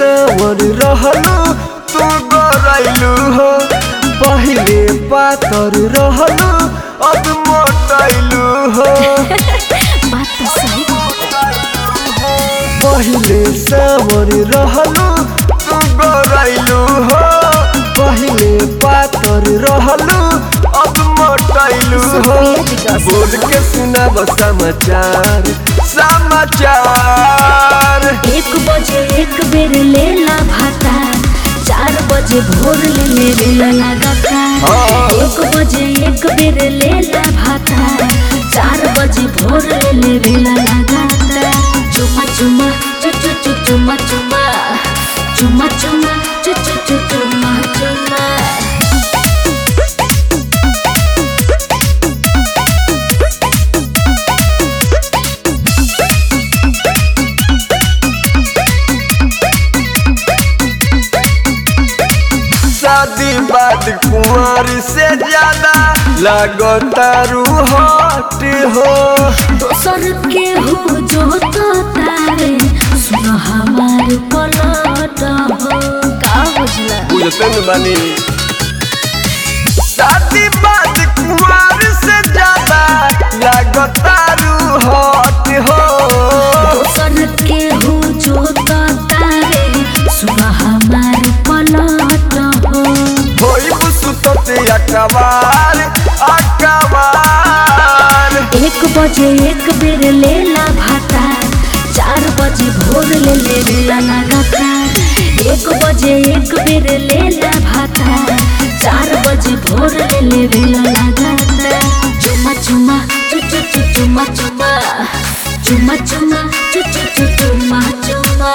सावर रहलू तू गरैलू हो पहिले पातर रहलू अब मोटैलू हो बात तो सही पहिले सावर रहलू तू गरैलू हो पहिले पातर रहलू अब मोटैलू हो बोल के सुनाब समाचार समाचार एक बजे एक बेर लेला भाता चार बजे भोर ले लेला लगातार हाँ। एक बजे एक बेर लेला भाता चार बजे भोर ले लेला लगातार चुमा चुमा चु चु चु चुमा चुमा चुमा चुमा चु चु चु चुमा चुमा शादी बाद कुंवर से ज्यादा लगतारू हट हो दोसर के हो जो तो तारे सुन हमार पलट हो का बुझला बुझते न बानी शादी बाद कुंवर से ज्यादा लगतारू हट हो दोसर के हो जो तो तारे सुन हमार पलट हो होई सुतते अकबार अकबार एक बजे एक बेर लेला भाता चार बजे भोर ले लेला लगातार एक बजे एक बेर लेला भाता चार बजे भोर ले लेला लगातार चुमा चुमा चु चु चु चुमा चुमा चुमा चुमा चु चु चु चुमा चुमा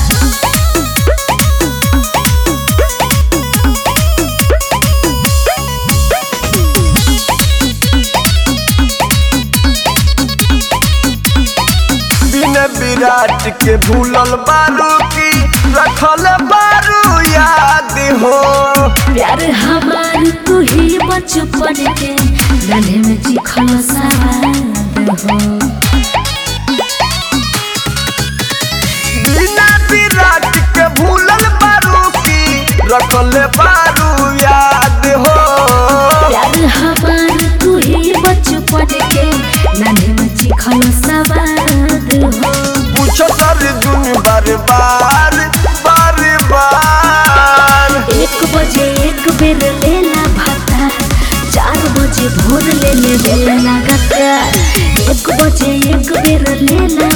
बिन विराट के भूलल बारू की रखल बारू याद हो प्यार हमार तू ही बचपन के गले में चिखल सवाद हो बिना विराट के भूलल बारू की रखल बारू याद हो प्यार हमार तू ही बचपन के गले में चिखल सवाद हो पूछो सर दुन बार बार बार बार एक बजे एक बेर लेला भाता चार बजे भोर ले ले बेला लगातार एक बजे एक बेर लेला